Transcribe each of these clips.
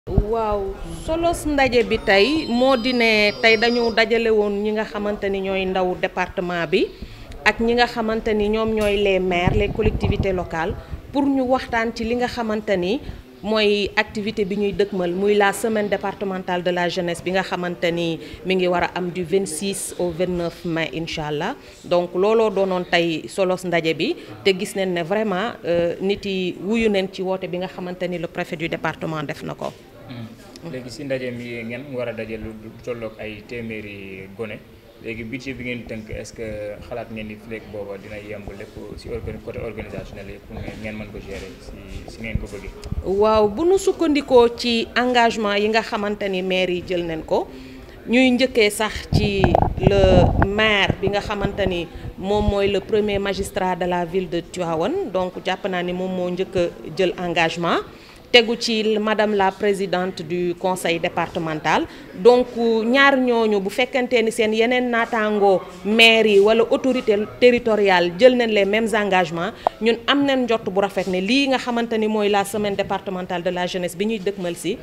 waaw solos ndaje bi tey moo di ne tey dañu dajale woon ñi nga xamante ni ñooy ndaw département bi ak ñi nga xamante ni ñoom ñooy les maires les collectivités locales pour ñu waxtaan ci li nga xamante ni mooy activité bi ñuy dëkkmal muy la semaine départementale de la jeunesse bi nga xamante ni mi ngi war a am du 26 au 29 mai incha allah donc looloo doonoon tey solos ndaje bi te gis nañ ne vraiment nit yi wuyu nañ ci woote bi nga xamante ni le préfet du département def na ko. léegi si ndaje mi ngeen war a daje lu tolloog ay téeméeri gone léegi budget bi ngeen tënk est-ce que xalaat ngeen ni fleek booba dina yemb lépp si organ côté organisationnel yi pour ngeen mën ko gérer si si ngeen ko bëggee. waaw bu nu sukkandikoo ci engagement yi nga xamante ni maire yi jël nañ ko ñuy njëkkee sax ci le maire bi nga xamante ni moom mooy le premier magistrat de la ville de Tivaouane donc jàpp naa ni moom moo njëkk a jël engagement. tegu ci madame la présidente du conseil départemental donc ñaar ñooñu bu fekkante ni seen yeneen naataangoo maire yi wala autorité territoriale jël nañ les mêmes engagements ñun am nañ njott bu rafet ne lii nga xamante ni mooy la semaine départementale de la jeunesse bi ñuy dëkkmal si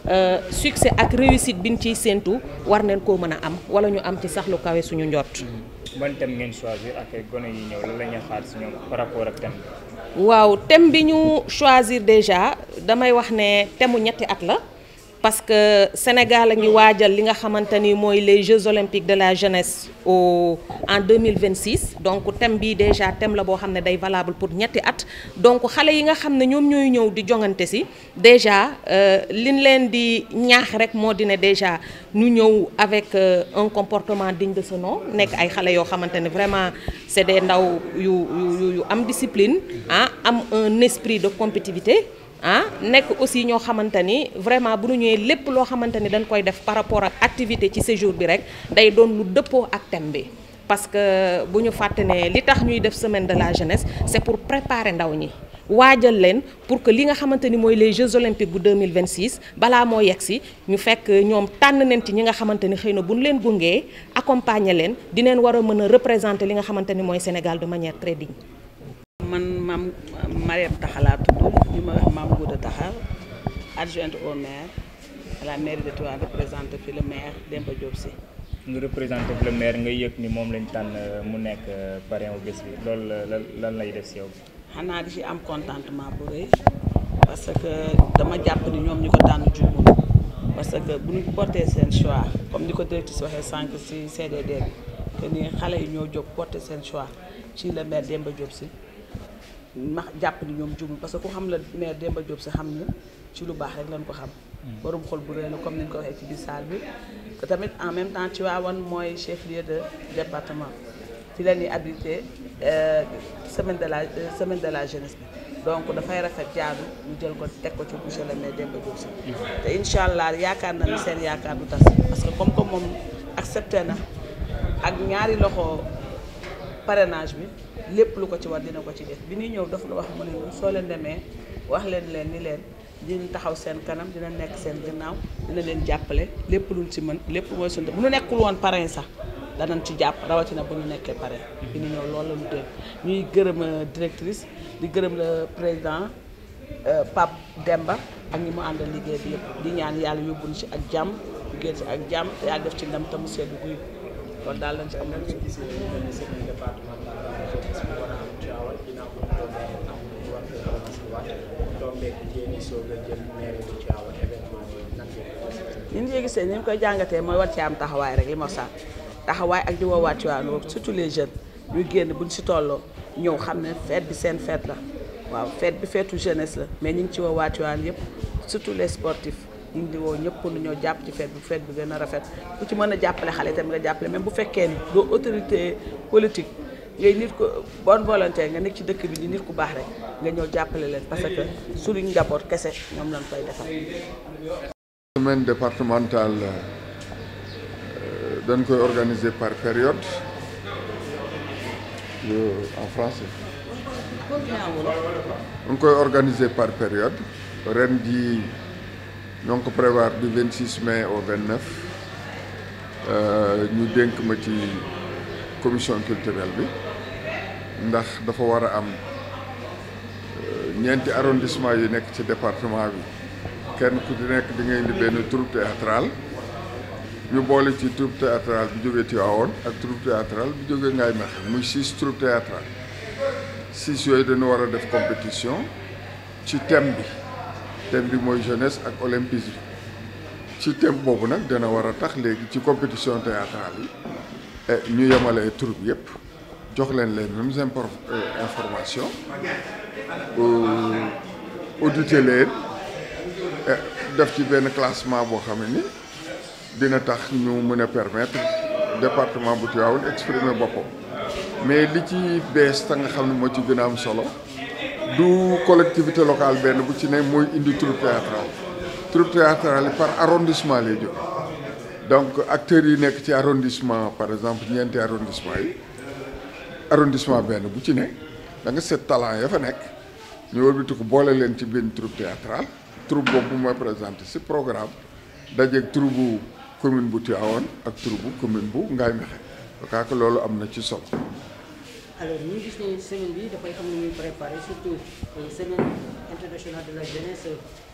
succès ak réussite bi ñu ciy séentu war nañ koo mën a am wala ñu am ci sax lu kawe suñu njott. ban thème ngeen choisir ak gone yi ñëw lan la ñuy xaar si ñoom par rapport ak thème bi. waaw thème bi ñu choisir déjà damay wax ne thème mu ñetti at la parce que Sénégal a ngi waajal li nga xamante ni mooy les Jeux olympiques de la jeunesse au en 2026 donc thème bi déjà thème la boo xam ne day valable pour ñetti at donc xale yi nga xam ne ñoom ñooy ñëw di jongante si déjà liñ leen di ñaax rek moo di ne déjà ñu ñëw avec un comportement digne de ce nom nekk ay xale yoo xamante ne vraiment c'est des ndaw yu yu yu am discipline ah am un esprit de compétitivité ah nekk aussi ñoo xamante ni vraiment bu ñu ñëwee lépp loo xamante ni dañ koy def par rapport ak activité ci séjour bi rek day doon lu dëppoo ak thème bi parce que bu ñu fàtte ne li tax ñuy def semaine de la jeunesse c'est pour préparer ndaw ñi waajal leen pour que li nga xamante ni mooy les Jeux olympiques bu 2026 balaa moo yegg si ñu fekk ñoom tànn nañ ci ñi nga xamante ni xëy na bu ñu leen gungee accompagner leen dineen war a mën a représenter li nga xamante ni mooy Sénégal de manière très digne man maam Mariam Taxa laa tudd ñu ma wax maam Gouda Taxa adjointe au maire à la mairie de Tivaouane représenté fi le maire Demba Diop Sy nga représenté fi le maire nga yëg ni moom lañ tànn mu nekk parrain wu bés bi loolu lan lan lay def si yow. xanaa di ci am contentement bu rëy parce que dama jàpp ni ñoom ñu ko tànn juumul parce que bu ñu porté seen choix comme ni ko directrice waxee sànq ci CDD bi que ni xale yi ñoo jóg porté seen choix ci le maire Demba Diop Sy ma jàpp ni ñoom jumul parce que ku xam la maire Demba Diop si xam na ci lu baax rek lañ ko xam borom xol bu rëy la comme ni ñu ko waxee ci biir salle bi te tamit en même temps Tivaouane mooy chef lieu de département fi la ñuy habilité semaine de la semaine de la jeunesse bi donc dafay rafet jaadu ñu jël ko teg ko ci monsieur le maire Demba Diop si te incha allah yaakaar na ni seen yaakaar du tas parce que comme comme moom accepté na ak ñaari loxo parrainage bi lépp lu ko ci war dina ko ci def bi ñuy ñëw dafa la wax mu ne soo leen demee wax leen leen ni leen dina taxaw seen kanam dina nekk seen ginnaaw dina leen jàppale lépp luñ ci mën lépp mooy suñu bu ñu nekkul woon parrain sax danañ ci jàpp rawatina bu ñu nekkee parrain bi ñu ñëw loolu la ñu dégg ñuy gërëm directrice di gërëm le président Pape Demba ak ñi mu àndal liggéey bi yëpp di ñaan yàlla yóbbuñ ci ak jàmm liggéey ci ak jàmm te yàlla def ci ndam te mu seddu guy loolu daal lañ ci am li ñu gisee ni ñu koy jàngatee mooy war ci am taxawaay rek li ma sax taxawaay ak di woowaat ci waan surtout les jeunes ñuy génn buñ si tolloo ñëw xam ne fête bi seen fête la waaw fête bi feetu jeunesse la mais ñu ngi ci woowaat ci waan yëpp surtout les sportifs ñu ngi di woo ñëpp pour ñoo jàpp ci fête bi fête bi gën a rafet ku ci mën a jàppale xale tamit nga jàppale même bu fekkee ni doo autorité politique ngay nit ko bonne volonté nga nekk ci dëkk bi di nit ku baax rek nga ñëw jàppale leen parce que suñu njaboot kese ñoom lañ koy defal. semaine départementale dañ koy organiser par période en français. dañ koy organiser par période ren ji ñoo ngi ko prévoir du 26 mai au 29 ñu dénk ma ci commission culturelle bi ndax dafa war a am ñeenti arrondissement yu nekk ci département bi kenn ku ci nekk di nga indi benn troupe théâtrale ñu boole ci troupe théâtrale bi jógee Tivaouane ak troupe théâtrale bi jógee Ngaye Mékhé muy six troupe théâtrale six yooyu dañu war a def compétition ci thème bi thème bi mooy jeunesse ak olympisme ci thème boobu nag dana war a tax léegi ci compétition théâtrale yi ñu yemale troupe yëpp jox leen les mêmes impor informations auditer leen def ci benn classement boo xam ne ni dina tax ñu mën a permettre département bu Tivaouane exprimer boppam mais li ci bees ta nga xam ne moo ci gën a am solo du collectivité locale benn bu ci ne mooy indi troupe théâtrale troupe théâtrale yi par arrondissement lay jóge donc acteurs yi nekk ci arrondissement par exemple ñeenti arrondissement yi arrondissement benn bu ci ne da nga seet talent ya fa nekk ñu wëlbati ko boole leen ci benn troupe théâtrale troupe boobu mooy présenté si programme dajeeg troupe bu commune bu Tivaouane ak troupe bu commune bu Ngaye Mékhé donc loolu am na ci solo. alors ñu gis ne semaine bi dafay am lu ñuy préparé surtout semaine internationale de la jeunesse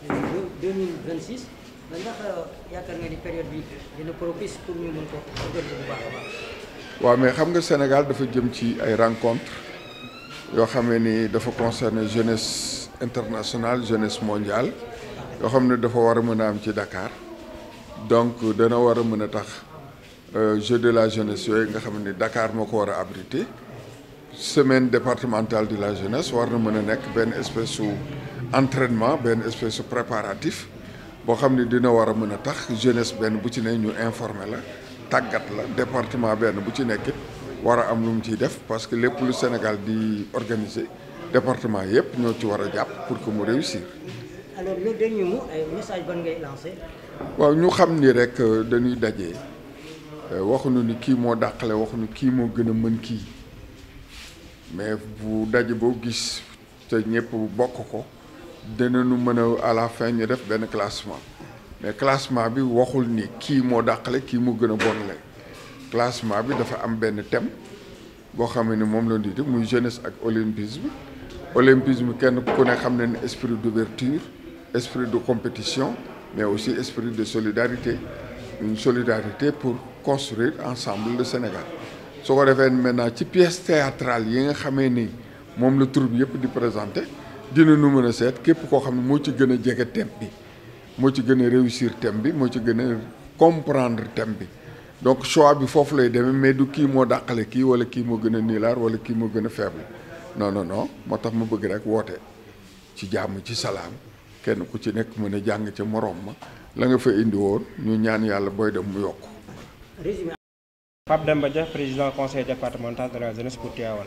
2026 ba ndax yaakaar nga ni période bi dina propice pour ñu mën ko organiser bu baax a baax. waaw mais xam nga Sénégal dafa jëm ci ay rencontres yoo xamee ni dafa concerner jeunesse internationale jeunesse mondiale yoo xam ne dafa war a mën a am ci Dakar donc dana war a mën a tax jeu de la jeunesse yooyu nga xam ne Dakar moo ko war a abriter semaine départementale de la jeunesse war na mën a nekk benn espèce su entraînement benn espèce su préparatif boo xam ne dina war a mën a tax jeunesse benn bu ci ne ñu informer la tàggat la département benn bu ci nekkit war a am lu mu ciy def parce que lépp lu Sénégal di organiser département yëpp ñoo ci war a jàpp pour que mu réussir. alors le dernier mot ay message ban ngay lancé. waaw ñu xam ni rek dañuy daje waxuñu ni kii moo dàqale waxuñu kii moo gën a mën kii mais bu daje boo gis te ñëpp bokk ko dinañu mën a à la fin ñu def benn classement. mais classement bi waxul ni kii moo dàqale kii moo gën a bonle classement bi dafa am benn thème boo xam ne moom la di def muy jeunesse ak olympisme olympisme kenn ku ne xam ne ne esprit d'ouverture esprit de compétition mais aussi esprit de solidarité une solidarité pour construire ensemble le Sénégal su ko defee maintenant ci pièce théâtrale yi nga xamee ni moom la troupe yëpp di présenté dina nu mën a seet képp koo xam ne moo ci gën a jege thème bi moo ci gën a réussir thème bi moo ci gën a comprendre thème bi donc choix bi foofu lay demee mais du kii moo dàqale kii wala kii moo gën a niilaar wala kii moo gën a faible non non non moo tax ma bëgg rek woote ci jàmm ci salaam kenn ku ci nekk mën a jàng ca moroom ma la nga fa indi woon ñu ñaan yàlla booy dem mu yokk résumé. Pape Demba Dia président conseil départemental de la jeunesse pour Tivaouane.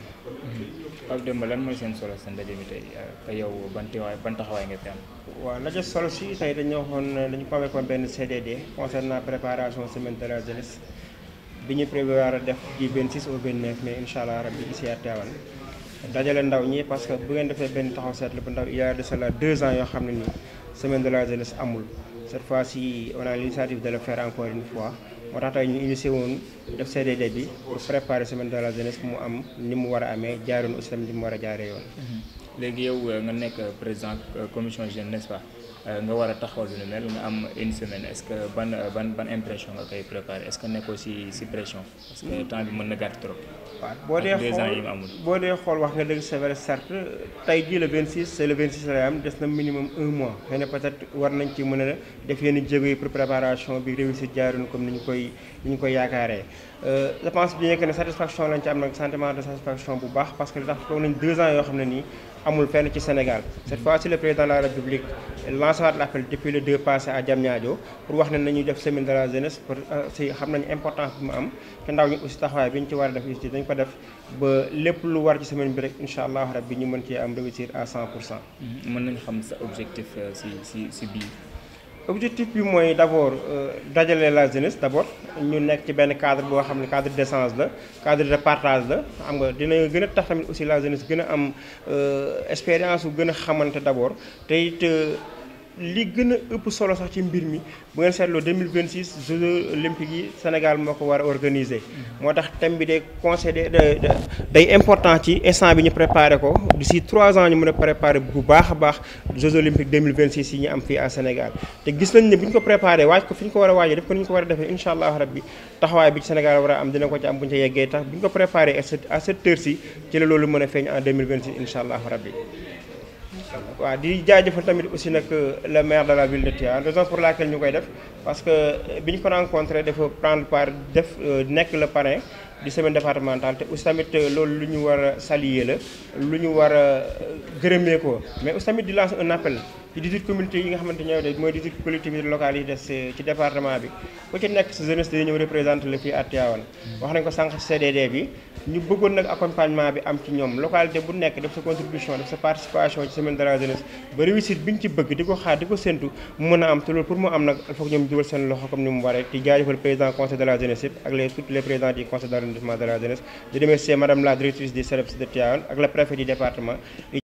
Pape Demba lan mooy seen solo sa ndaje mi tey ka yow ban teewaay ban taxawaay nga fi am. waaw ndaje solo si tey dañu waxoon dañu convoqué benn CDD concernant préparation semaine de la jeunesse bi ñu prévoir a def du 26 au 29 mai incha allah rabbi ici à Tivaouane dajale ndaw ñi parce que bu ngeen defee benn taxaw seetlu bu ndaw il y a de cela deux ans yoo xam ne nii semaine de la jeunesse amul cette fois ci on a l'initiative de le faire encore une fois moo tax tey ñu initié woon def CDD bi pour préparer semaine de la jeunesse mu am ni mu war a amee jaaroon aussi tamit ni mu war a jaaree yoon. léegi yow nga nekk président commission jeune n'est-ce pas nga war a taxawal lu mel nga am une semaine est-ce que ban ban ban impression nga koy préparer est-ce que nekkoo ci ci pression parce que temps bi mën na gàtt trop. waaw boo dee ak deux ans yi xool mu amul. boo dee xool wax nga dëgg c'est vrai certes tey jii le 26 c'est le 26 lay am des na minimum un mois xëy na peut-être war nañ ci mën a def yenn jéego yi pour préparation bi réussir jaaroon comme ni ñu koy ni ñu koy yaakaaree. je pense bien que ne satisfaction lañ ci am nag sentiment de satisfaction bu baax parce que li tax toog nañ deux ans yoo xam ne nii amul fenn ci Sénégal cette fois-ci le président de la République lancé waat l'appel depuis le 2 passé à Diamniadio pour wax ne nañuy def semaine de la jeunesse pour si xam nañu importance bi mu am te ndaw ñi aussi taxawaay bi ñu ci war a def aussi dañ ko def ba lépp lu war ci semaine bi rek incha allah rabbi ñu mën cee am réussir à 100 pour cent. mën nañu xam sa objectif euh, ci ci ci biir. objectif bi mooy d'abord dajale la jeunesse d'abord ñu nekk ci benn cadre boo xam ne cadre d'échange la cadre de partage la xam nga dina gën a tax tamit aussi la jeunesse gën a am expérience bu gën a xamante d'abord te it li gën a ëpp solo sax ci mbir mi bu ngeen seetloo 2026 Jeux olympiques yi Sénégal moo ko war a organiser. moo tax thème bi day conseillé day important ci instant bi ñu préparé ko d'ici 3 ans ñu mën a préparé bu baax a baax Jeux olympiques 2026 yi ñu am fii à Sénégal te gis nañ ne bu ñu ko préparé waaj ko fi ñu ko war a waajee def ko ni ñu ko war a defee incha allah rabbi taxawaay bi ci Sénégal war a am dina ko ci am bu ñu ca yeggee tax bu ñu ko préparé à cette heure ci ci la loolu mën a feeñ en 2026 incha allah rabbi waaw di jaajëfal tamit aussi nag le maire de la ville de Tivaouane raison pour laquelle ñu koy def parce que bi ñu ko rencontré dafa prendre part def nekk le parrain du semaine départementale te aussi tamit loolu lu ñu war a saluer la lu ñu war a gërëmee ko mais aussi tamit di lancer un appel ci 18 communautés yi nga xamante ñooy de mooy 18 collectivités locales yi des ci département bi ku ci nekk sa jeunesse dañu ñëw représenter la fii à Tivaouane wax nañ ko sànq ci CDD bi ñu bëggoon nag accompagnement bi am ci ñoom localité bu nekk def sa contribution def sa participation ci semaine de la jeunesse ba réussite bi ñu ci bëgg di ko xaar di ko séntu mu mën a am te loolu pour mu am nag il faut que ñoom dugal seen loxo comme ni mu waree di jaajëfal président conseil de la jeunesse yëpp ak les tous les présidents du conseil d'arrondissement de la jeunesse di remercier madame la directrice des CEREPS de Tivaouane ak le préfet du département